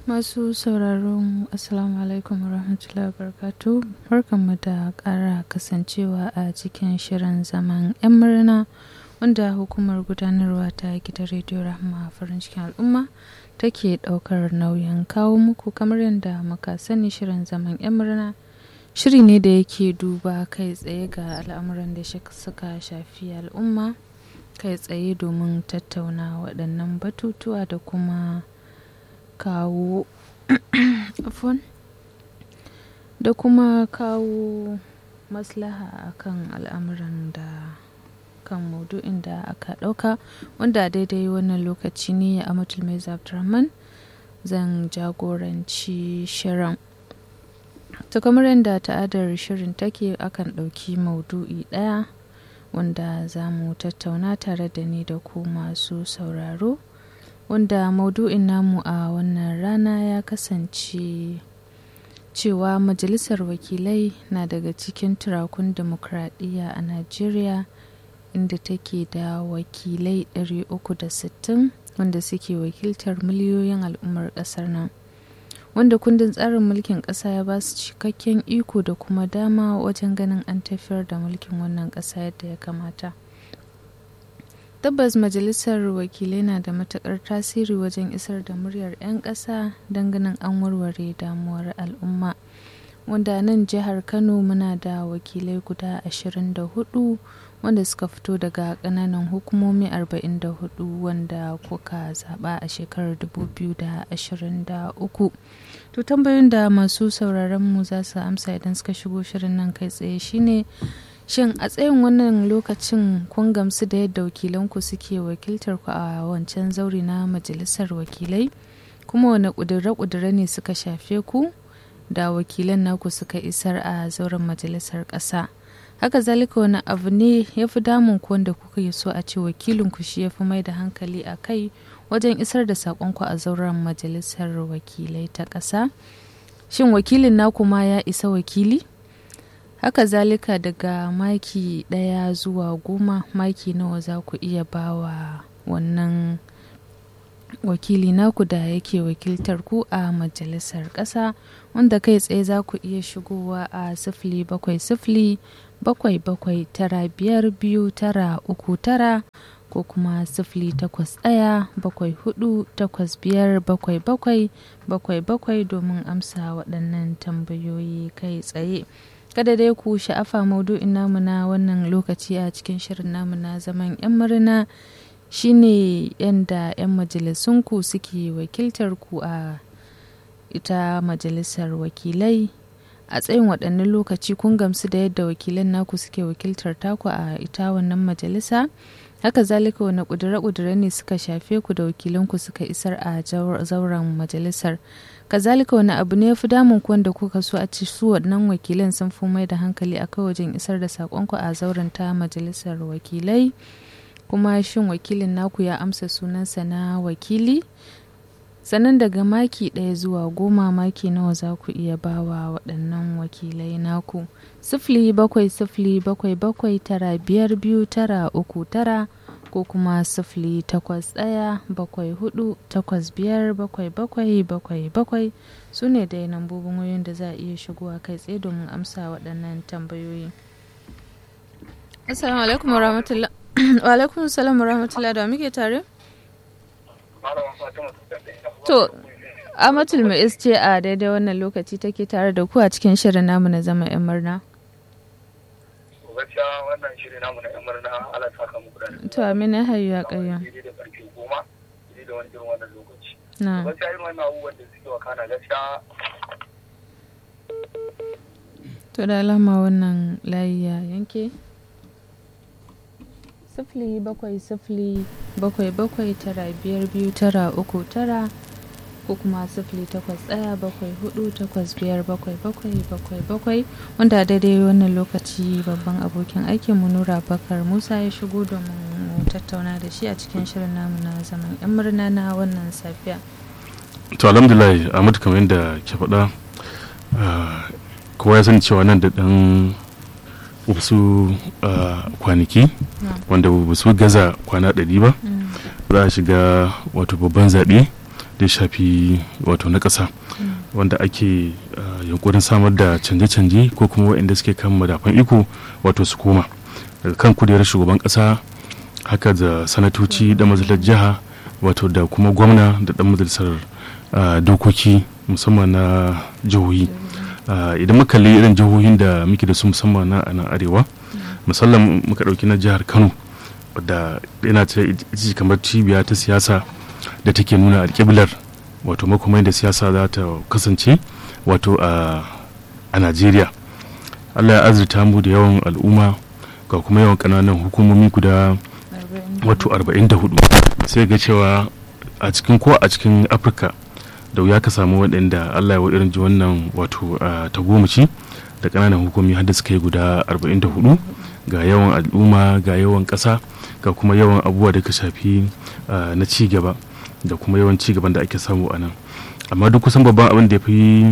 Masu sauraron Assalamu alaikum warahmatullahi wabarakatuh barkanmu da ƙara kasancewa a cikin shirin zaman 'yan murna wanda hukumar gudanarwa ta gidan rediyo rahama farin cikin al'umma take ɗaukar nauyin kawo muku kamar yadda muka sani shirin zaman 'yan murna shiri ne da yake duba kai tsaye ga al'amuran da suka shafi al'umma kai tsaye domin tattauna waɗannan batutuwa da kuma kawo da kuma kawo maslaha akan al'amuran da kan maudu'in da aka ɗauka wanda daidai wannan lokaci ne a mai abdurrahman zan jagoranci shirin ta kamar yadda ta'adar shirin take akan ɗauki maudu'i ɗaya wanda za mu tattauna tare da ni da ku masu sauraro wanda maudu'in namu a wannan rana ya kasance cewa majalisar wakilai na daga cikin turakun demokradiyya a najeriya inda take da wakilai 360 wanda suke wakiltar miliyoyin al'ummar kasar nan wanda kundin tsarin mulkin ƙasa ya ba su cikakken iko da kuma dama wajen ganin an tafiyar da mulkin wannan ƙasa yadda ya kamata tabbas majalisar wakilai na da matukar tasiri wajen isar da muryar 'yan ƙasa ganin an warware damuwar al'umma wanda nan jihar kano muna da wakilai guda 24 wanda suka fito daga kananan hukumomi 44 wanda kuka zaba a shekarar 2023 to tambayoyin da masu sauraron mu za su amsa idan suka shigo shirin nan kai tsaye shine shin a tsayin wannan lokacin kun gamsu da yadda wakilanku suke wakiltar ku a wancan zauri na majalisar wakilai kuma wane ƙudure-ƙudure ne suka shafe ku da wakilan naku suka isar a zauren majalisar ƙasa haka zalika wani abu ne ya fi damun ku wanda kuka yi so a ce wakilinku shi ya fi mai da hankali a kai wajen isar da saƙonku a zauren majalisar wakilai ta ƙasa shin wakilin naku ma ya isa wakili haka zalika daga maki ɗaya zuwa goma maki nawa za ku iya bawa wannan wakili naku da yake wakiltar ku a majalisar ƙasa wanda kai tsaye za ku iya shigowa a sifili bakwai sifili bakwai bakwai tara biyar biyu tara uku tara ko kuma sifili takwas ɗaya bakwai hudu takwas biyar bakwai bakwai bakwai bakwai domin amsa waɗannan tambayoyi kai tsaye kada dai ku sha'afa maudu'in namu na wannan lokaci a cikin shirin namu na zaman 'yan murna shine yadda 'yan majalisunku suke wakiltar ku a ita majalisar wakilai a tsayin waɗannan lokaci kun gamsu da yadda wakilan naku suke wakiltar taku a ita wannan majalisa haka zalika wani ƙudure-ƙudure ne suka shafe ku da wakilanku suka isar a zauren majalisar kazalika wani abu ne ya fi damun ku wanda kuka so a ci su waɗannan wakilan sun fi mai da hankali akai wajen isar da saƙonku a zauren ta majalisar wakilai kuma shin wakilin naku ya amsa sunansa na wakili sannan daga maki ɗaya zuwa goma maki nawa za ku iya bawa waɗannan wakilai naku sifili bakwai sifili bakwai bakwai tara biyar biyu tara uku tara ko kuma sifili takwas ɗaya bakwai hudu takwas biyar bakwai bakwai bakwai bakwai su ne dai lambobin wayoyin da za a iya shigowa kai tsaye domin amsa waɗannan tambayoyi assalamu alaikum wa rahmatullah wa alaikum salam wa rahmatullah da muke tare to amatul mai ce a daidai wannan lokaci take tare da ku a cikin shirin namu na zama yan murna gaskiya wannan shirin namu na yan murna ala saka muku da to amina hayyu ya kayya da karfe goma da wani irin wannan lokaci na gaskiya irin wannan abubuwan da suke wakana gaskiya to da alama wannan layi ya yanke sifili bakwai sifili bakwai bakwai tara biyar biyu tara uku tara ko kuma sifili takwas ɗaya bakwai hudu takwas biyar bakwai bakwai bakwai bakwai wanda daidai wannan lokaci babban abokin aikin mu nura bakar musa ya shigo domin mu tattauna da shi a cikin shirin namu na zaman yan murna na wannan safiya to alhamdulillah ahmad kamar yadda ke faɗa kowa ya sani cewa nan da ɗan wasu kwanaki wanda ba su gaza kwana ɗari ba za a shiga wato babban zaɓe da ya shafi wato na ƙasa wanda ake yunkurin samar da canje-canje ko kuma waɗanda suke kan madafan iko wato su koma daga kan kujerar shugaban ƙasa haka da sanatoci da majalisar jiha wato da kuma gwamna da ɗan majalisar dokoki musamman na jihohi idan muka kalli irin jihohin da muke da su musamman na nan arewa musamman muka ɗauki na jihar kano wadda yana ta kamar cibiya ta siyasa da take nuna alƙiblar wato makomai da siyasa za ta kasance wato a najeriya allah ya azurta mu da yawan al'umma ga kuma yawan ƙananan hukumomi guda wato 44 sai ga cewa a cikin ko a cikin afirka da wuya ka samu waɗanda allah ya wa irin ji wannan wato ta gomaci da ƙananan hukumi har da suka yi guda 44 ga yawan al'umma ga yawan ƙasa ga kuma yawan abubuwa da ka shafi na ci gaba da kuma yawan ci gaban da ake samu a nan amma duk kusan babban abin da ya fi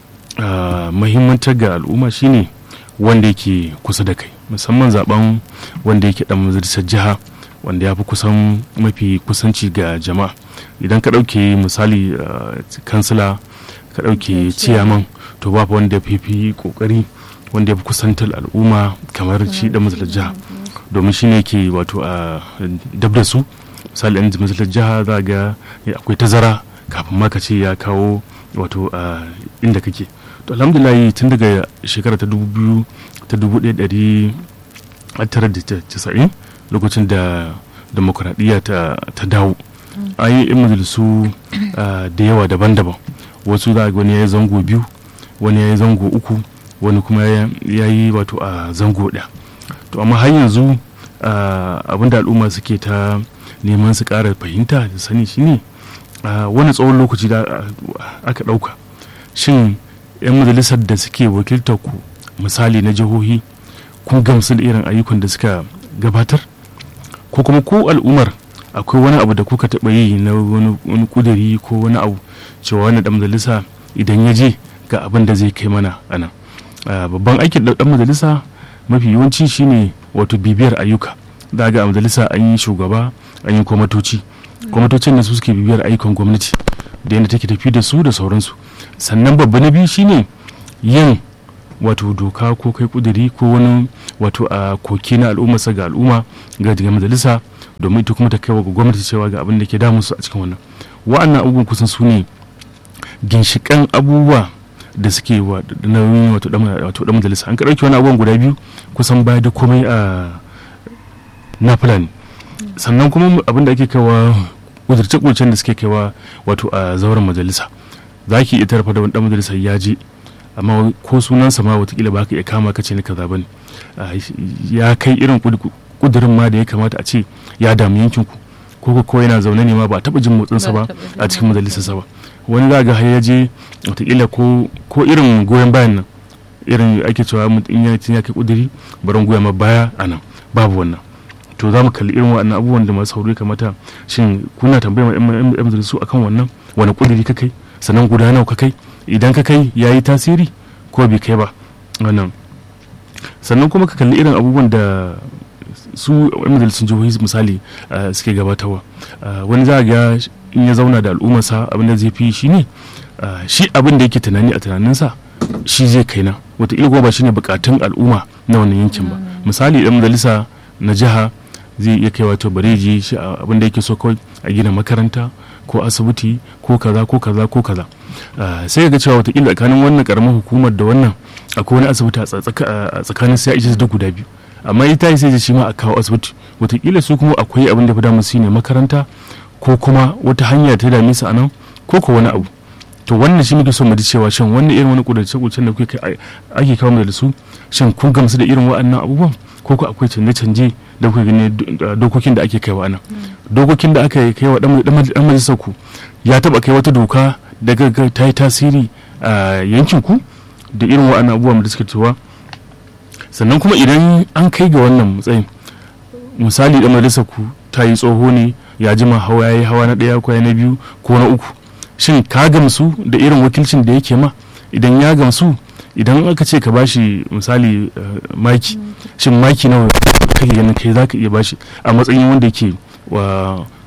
mahimmantar ga al'umma shine wanda yake kusa da kai musamman zaben wanda yake dan majalisar jiha wanda ya fi kusan mafi kusanci ga jama'a idan ka ɗauke misali kansila ka ɗauke ciyaman to ba wanda ya fi kokari wanda ya fi kusantar al'umma kamar shi da matsalar jiha domin shi ne ke wato a dab da su misali yan matsalar jiha za ga akwai tazara kafin ma ka ce ya kawo wato a inda kake to alhamdulillah tun daga shekara ta dubu biyu ta dubu ɗaya ɗari tara da casa'in lokacin da demokuraɗiyya ta dawo an yi yan majalisu da yawa daban-daban wasu za ga wani ya yi zango biyu wani ya yi zango uku wani kuma ya yi wato a zango ɗaya to amma har yanzu abinda al'umma suke ta neman su ƙara fahimta da sani shine wani tsawon lokaci da aka ɗauka shin 'yan majalisar da suke wakiltar ku misali na jihohi kun gamsu da irin ayyukan da suka gabatar ko kuma ko al'ummar akwai wani abu da kuka taɓa yi na wani kuduri ko wani abu cewa wani ɗan majalisa idan ya je ga abin da zai kai mana a nan babban aikin ɗan majalisa mafi yawanci shine wato bibiyar ayyuka za ga a majalisa an yi shugaba an yi kwamatoci kwamatocin da su suke bibiyar ayyukan gwamnati da yadda take tafi da su da sauransu sannan babba na biyu shine yin wato doka ko kai kuduri ko wani wato a koke na al'ummarsa ga al'umma ga daga majalisa domin ita kuma ta kai wa gwamnati cewa ga abin da ke damun su a cikin wannan wa'annan abubuwan kusan su ne ginshikan abubuwa da suke wa nauyin wato dan majalisa an ka ɗauki wani abubuwan guda biyu kusan baya da komai a na fulani sannan kuma abin da ake kawa kudurce-kudurcen da suke kaiwa wato a zauren majalisa za ki iya tarfa da wani dan majalisa ya je amma ko sunansa ma watakila ba ka iya kama ka ce ni kaza bane ya kai irin kudurin ma da ya kamata a ce ya damu yankin ku ko ko yana zaune ne ma ba taba jin motsinsa ba a cikin majalisarsa ba wani za ga har ya je watakila ko ko irin goyon bayan nan irin ake cewa in ya ya kai kuduri barin goya ma baya a nan babu wannan to za mu kalli irin waɗannan abubuwan da masu haure kamata shin kuna tambayar yan majalisu akan wannan wani kuduri ka kai sannan guda nawa ka kai idan ka kai ya yi tasiri ko bai kai ba wannan sannan kuma ka kalli irin abubuwan da su yan majalisun jihohi misali suke gabatarwa wani za ga in ya zauna da al'ummarsa abin da zai fi shi ne shi abin da yake tunani a tunaninsa shi zai kai na wataƙila kuma ba shi ne bukatun al'umma na wannan yankin ba misali yan majalisa na jiha zai iya kai wato bare je shi abin da yake so kawai a gina makaranta ko asibiti ko kaza ko kaza ko kaza sai ga cewa watakila tsakanin wannan karamar hukumar da wannan akwai wani asibiti a tsakanin sai a da guda biyu amma ita sai shi ma a kawo asibiti watakila su kuma akwai abin da fi damu su ne makaranta ko kuma wata hanya ta dame su a nan ko ko wani abu to wannan shi muke so mu ji cewa shin wannan irin wani kudurce kudurcen da kuke ake kawo da su shin kun gamsu da irin waɗannan abubuwan ko ko akwai canje-canje da kuka gani dokokin da ake kaiwa nan dokokin da aka kai wa dan majalisar ku ya taba kai wata doka daga ta yi tasiri a yankin ku da irin waɗannan abubuwan da suka cewa sannan kuma idan an kai ga wannan matsayin misali dan majalisar ku ta yi tsoho ne ya jima hawa ya yi hawa na ɗaya ko na biyu ko na uku shin ka gamsu da irin wakilcin da yake ma idan ya gamsu idan aka ce ka bashi misali maki shin maki nawa kake ganin kai za ka iya bashi a matsayin wanda yake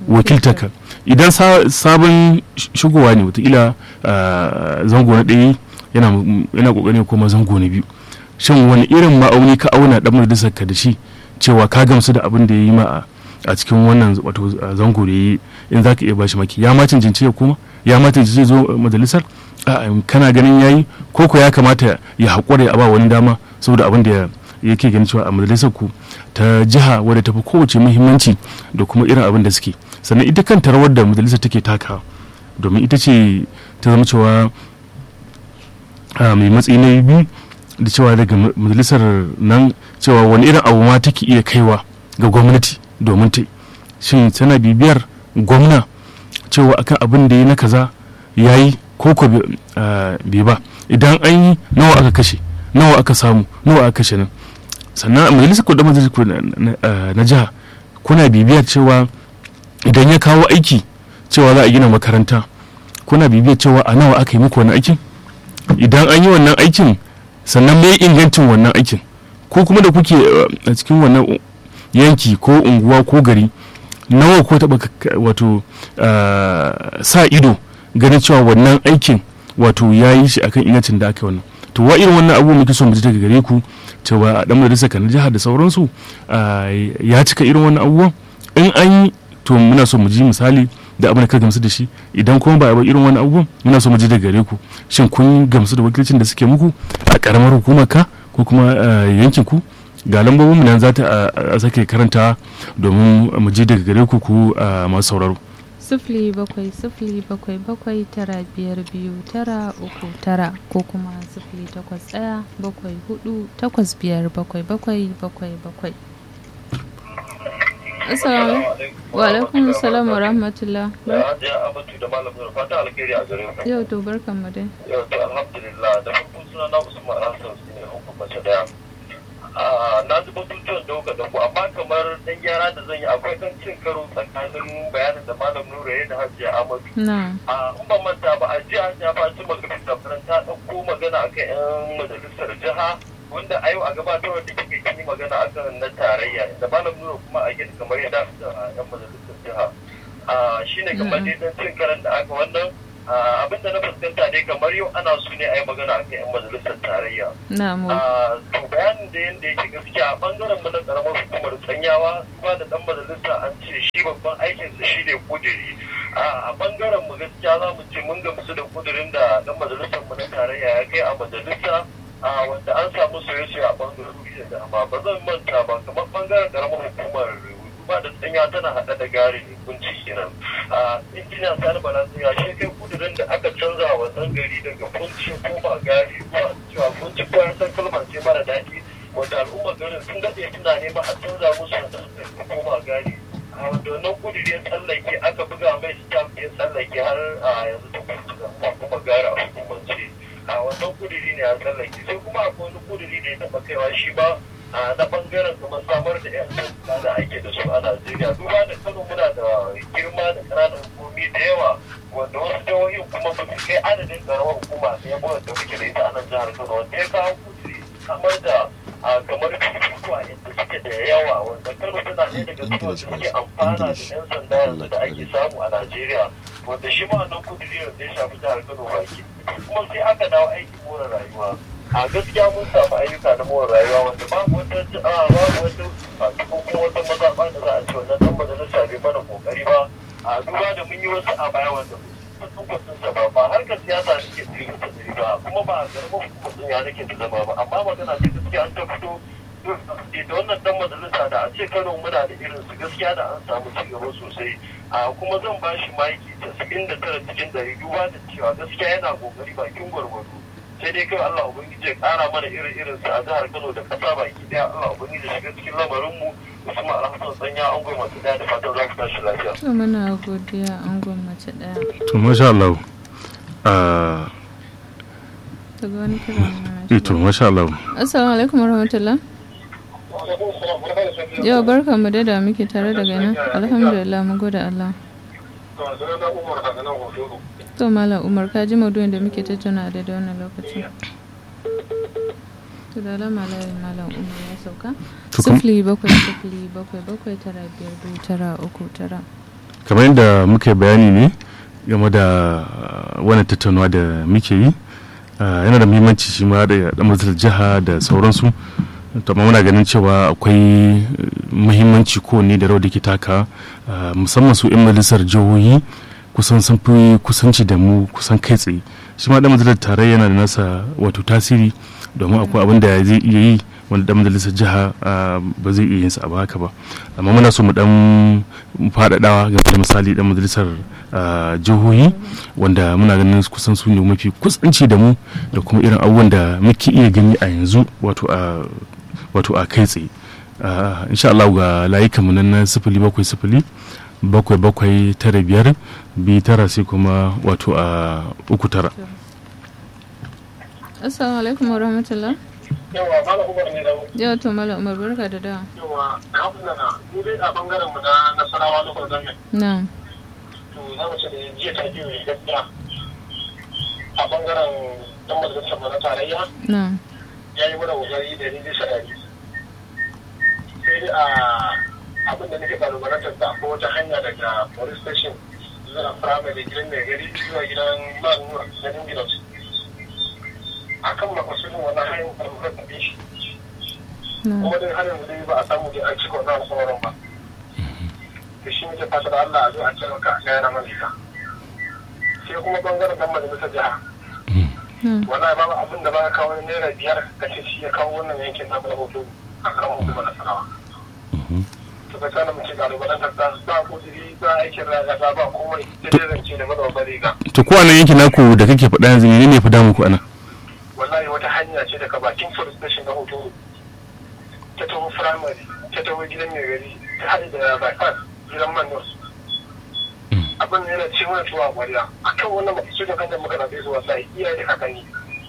wakiltarka idan sabon shigowa ne watakila zango na ɗaya yana kokari kuma zango na biyu shin wani irin ma'auni ka auna dan majalisar ka da shi cewa ka gamsu da abin da ya yi ma a cikin wannan wato zango da ya yi in za ka iya bashi maki ya ma cancanci ya kuma ya ma cancanci zo majalisar kana ganin ya yi ko ko ya kamata ya haƙura ya ba wani dama saboda abin da yake ganin cewa a majalisar ku ta jiha wadda ta fi kowace muhimmanci da kuma irin abin da suke sannan ita kanta rawar da majalisar take taka domin ita ce ta zama cewa mai matsayi na biyu da cewa daga majalisar nan cewa wani irin abu ma take iya kaiwa ga gwamnati domin ta shin tana bibiyar gwamna cewa akan abin da ya na kaza ya yi ko ko bai ba idan an yi nawa aka kashe nawa aka samu nawa aka kashe nan sannan a majalisar kudin majalisar na jiha kuna bibiyar cewa idan ya kawo aiki cewa za a gina makaranta kuna bibiyar cewa a nawa aka yi muku wani aikin idan an yi wannan aikin sannan mai ingancin wannan aikin ko kuma da kuke a cikin wannan yanki ko unguwa ko gari nawa ko taba wato sa ido ganin cewa wannan aikin wato ya yi shi akan ingancin da aka yi wannan to wa irin wannan abubuwan muke so mu ji daga gare ku cewa a dan majalisa kan jihar da sauransu ya cika irin wannan abubuwan in an yi to muna so mu ji misali da abin da ka gamsu da shi idan kuma ba a irin wani abubuwan muna so mu ji daga gare ku shin kun gamsu da wakilcin da suke muku a karamar hukumar ka ko kuma yankin ku ga lambobin mu nan za ta sake karanta domin mu ji daga gare ku ku masu sauraro sifili bakwai sifili bakwai bakwai tara biyar biyu tara uku tara ko kuma sifili takwas ɗaya bakwai hudu takwas biyar bakwai bakwai bakwai bakwai Assalamu wa alaikum salam wa rahmatullah. Yau to barkan mu dai. Yau to alhamdulillah da farko suna na Usman Hassan su ne hukumar daya. na ji batutuwan da kuka dauko amma kamar dan gyara da zan yi akwai dan cin karo tsakanin bayanin da malam nura ya da hajiya amadu a in ban manta ba a jiya hajiya fatima gabin da ta dauko magana akan yan majalisar jiha wanda a yau a gabatarwar da kike kin yi magana akan na tarayya da malam nura kuma a gida kamar yadda a yan majalisar jiha shine kamar dai dan cin karan da aka wannan abin da na fuskanta dai kamar yau ana so ne a yi magana a kan 'yan majalisar tarayya. To bayanin da yadda yake gaskiya a bangaren mu na karamar hukumar tsanyawa kuma da dan majalisa an ce shi babban aikinsa shi ne kudiri. A bangaren mu gaskiya za mu ce mun gamsu da kudirin da dan majalisar mu na tarayya ya kai a majalisa wanda an samu soye-soye a bangarori da dama ba zan manta ba kamar bangaren karamar hukumar ba da tsanya tana hada da gari ne kunci kenan a injiniya sani balansu ya shi kai kudurin da aka canza wa gari daga kunci ko ba gari ko cewa kunci ko ya san kalmar ce mara daɗi wanda al'ummar garin sun daɗe suna nema a canza musu da ko ba gari a wanda wannan kuduri ya tsallake aka buga mai stamp ya tsallake har a yanzu ta kuma kuma gari a hukumance a wannan kuduri ne a tsallake sai kuma akwai wani kuduri da ya taɓa kaiwa shi ba a na bangaren kuma samar da yan sanda da ake da su a Najeriya duba da Kano muna da girma da ƙananan hukumomi da yawa wanda wasu jihohin kuma ba su kai adadin karamar hukuma da ya da muke da ita a nan jihar Kano wanda ya kawo kudiri samar da kamar cututtuka inda suke da yawa wanda Kano tana ɗaya daga cikin wanda suke amfana da yan sanda yanzu da ake samu a Najeriya wanda shi ma wannan kudiri da ya shafi jihar Kano baki kuma sai aka dawo aikin more rayuwa a gaskiya mun samu ayyuka na more rayuwa wanda babu wata babu wata ko kuma wata mazaɓa da za a ce wannan dan majalisa bai mana kokari ba a duba da mun yi wasu a baya wanda sun ba ba harkar siyasa nake tsiri ta tsiri ba kuma ba garban hukumar ya nake ta zama ba amma magana ce gaskiya an ta fito da wannan dan majalisa da a ce kano muna da irin su gaskiya da an samu ci gaba sosai a kuma zan ba shi maki casa'in da tara cikin ɗari duba da cewa gaskiya yana kokari bakin gwargwado sai dai kai Allah ubangiji ya kara mana irin irin su a jihar Kano da kasa baki daya Allah ubangiji shiga cikin lamarin mu Usman Alhassan sanya an goma mace daya da fatan za ku tashi lafiya. To muna godiya an goma mace daya. To masha Allah. Daga wani kira Eh to masha Allah. Assalamu alaikum warahmatullah. Yau barka mu da muke tare daga nan. Alhamdulillah mun gode Allah. To Malam Umar ka ji maudu'in da muke tattauna da wannan lokacin. To da alama layin Malam Umar ya sauka. Sifili bakwai sifili bakwai bakwai tara biyar biyu tara uku tara. kamar yadda muka yi bayani ne game da wani tattaunawa da muke yi yana da muhimmanci shi ma da dan jiha da sauransu to amma muna ganin cewa akwai muhimmanci kowanne da rawar da ke taka musamman su 'yan majalisar jihohi kusan sun fi kusanci da mu kusan kai tsaye shi ma dan majalisar tarayya yana da nasa wato tasiri domin akwai abin da zai iya yi wanda dan majalisar jiha ba zai iya yin sa ba haka ba amma muna so mu dan faɗaɗawa game da misali dan majalisar jihohi wanda muna ganin kusan su ne mafi kusanci da mu da kuma irin abubuwan da muke iya gani a yanzu wato a wato a kai tsaye insha Allah ga layukan mu nan na sifili bakwai sifili bakwai bakwai tara biyar biyu tara sai kuma wato a uku tara assalamu alaikum wa rahmatullah yawa mala umar ne da yawa to mala umar barka da dawa yawa alhamdulillah mu dai a bangaren mu na nasarawa lokacin zaman na to za mu ce da jiya ta biyu ne gaskiya a bangaren dan majalisar mu na tarayya na ya yi mana kokari da ni bisa dari sai dai a abin da nake kalubalantar da ko wata hanya daga police station zuwa firamare gidan mai gari zuwa gidan manuwa ganin gidan a kan makasudin wannan hanyar da muka tafi shi na kuma dai har yanzu dai ba a samu dai an cika wannan alƙawarin ba da shi muke fata da Allah a zo a ce maka a gaya na malika sai kuma bangaren dan majalisar jiha wallahi babu abin da ba ka kawo naira biyar ka ce shi ya kawo wannan yankin na hoto a kan hukumar nasarawa to ka kana mace kalubalantar da ba kudiri ba aikin ragata ba komai sai dai zance da madawar riga to ko anan yankin naku da kake faɗa yanzu ne ne fi damu ku anan wallahi wata hanya ce daga bakin police station na hoto ta taho firamare ta taho gidan mai gari ta haɗe da bypass gidan mandos abin da yana ce mana tuwa kwariya a kan wannan masu da kan da muka nafe su wallahi iyaye da kakanni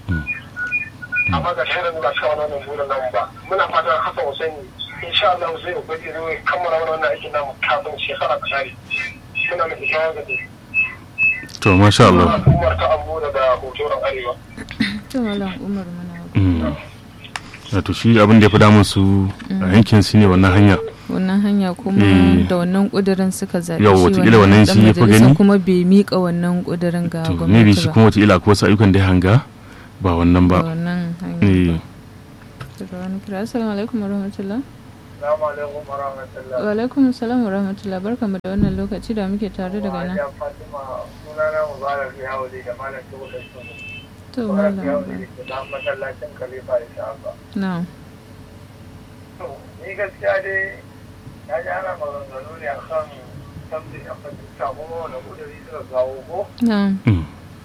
amma ga shirin ba su kawo wannan burin namu ba muna fatan hasan husaini insha Allah zai ubangiji zai kammala wannan aikin namu kafin shekara ta share muna mai shawar da to masha Allah umar ta ambo daga hotoron arewa to mala umar mana Mm. wato shi abin da ya fi damun su a yankin su ne wannan hanya wannan hanya kuma Eh. da wannan kudirin suka zaɓi Yau, shi wataƙila wannan ɗan shi ya fi majalisa gani. kuma bai miƙa wannan kudirin ga to maybe gwamnati shi ba kuma wata ila ko wasu ayyukan da ya hanga ba wannan da ba wannan hanya eh ba daga wani kira assalamu alaikum wa rahmatullah Assalamu alaikum wa rahmatullah. wa alaikum assalam wa rahmatullah barkamu da wannan lokaci da muke tare daga nan Hajiya Fatima sunana Mubarak Yahudi da Malam Tuhu da Sunu. to Mubarak malam Yahudi da ke nan masallacin Khalifa Insha Allah. na To, ni gaskiya dai na ji ana maganganu ne akan tambayi a fahimta kuma wani kudiri suka kawo ko na Mm.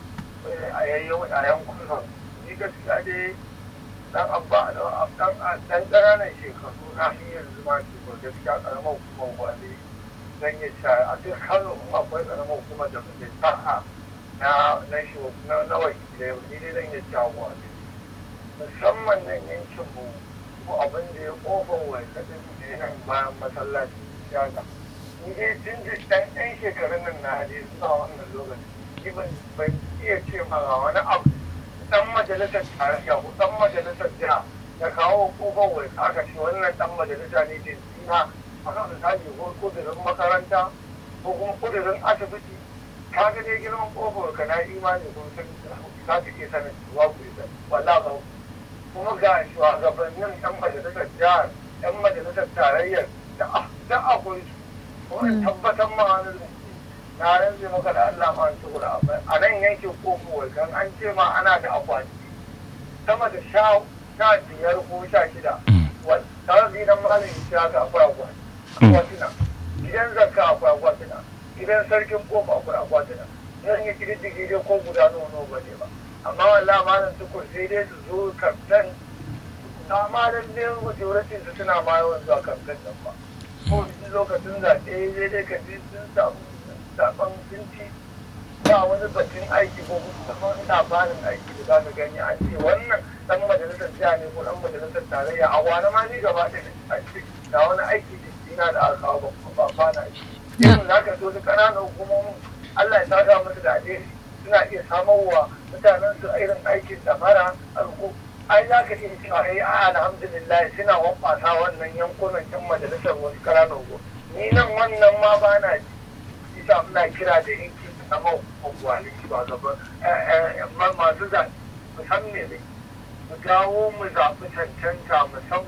a yayyan a yankunan. Ni gaskiya dai dan abba da dan dan ƙananan shekaru na shi yanzu ma ke ko gaskiya karamar hukumar gwale zan yi cewa a duk kano in akwai karamar hukumar da muke sa'a na na shi na na wakilai ni dai zan yi cewa gwale musamman nan yankin mu ko abin da ya kofar wai kadin da ya nan bayan masallaci shaka ni dai tun da dan ɗan shekarun nan na hade suna wannan lokaci ni ban ban iya ce ma ga wani abu dan majalisar tarayya ko dan majalisar jiha da kawo kofar wai aka ce wannan dan majalisa ne ke tsina a kan misali ko kudurin makaranta ko kuma kudurin asibiti ka ga dai girman kofar ka na imani ko sun za ka iya sanin wa ku yi wala ba kuma ga shugabannin yan majalisar jihar yan majalisar tarayyar da da akwai su ko in tabbatar ma wani na rantse maka da Allah ma su kula a nan yankin kofar kan an ce ma ana da akwati sama da sha sha biyar ko sha shida tare da gidan malamin shi haka akwai akwati akwatina gidan zakka akwai akwatina gidan sarkin kofa akwai akwatina zan yi kididdige dai ko guda nawa nawa ba ne ba amma wallahi malam tukur sai dai su zo kamfen amma dan ne majority su suna ma yawan zuwa kamfen nan ba ko duk lokacin zaɓe sai dai ka ji sun samu zaɓen sun ci ba wani batun aiki ko kuma labarin aiki da za ka gani an ce wannan dan majalisar jiha ne ko dan majalisar tarayya a wani ma ni gaba ɗaya an ce da wani aiki da ina da aka kawo ba ba na shi yanzu za ka so su ƙananan hukumomin Allah ya saka musu da alheri suna iya samarwa mutanen su irin aikin da mara alko ai za ka iya cewa ai a alhamdulillah suna wambata wannan yankunan yan majalisar wasu ƙananan hukumomi ni nan wannan ma ba na ji isa muna kira da yankin na mawa shugaban masu zaɓe musamman ne mu dawo mu zaɓi cancanta mu san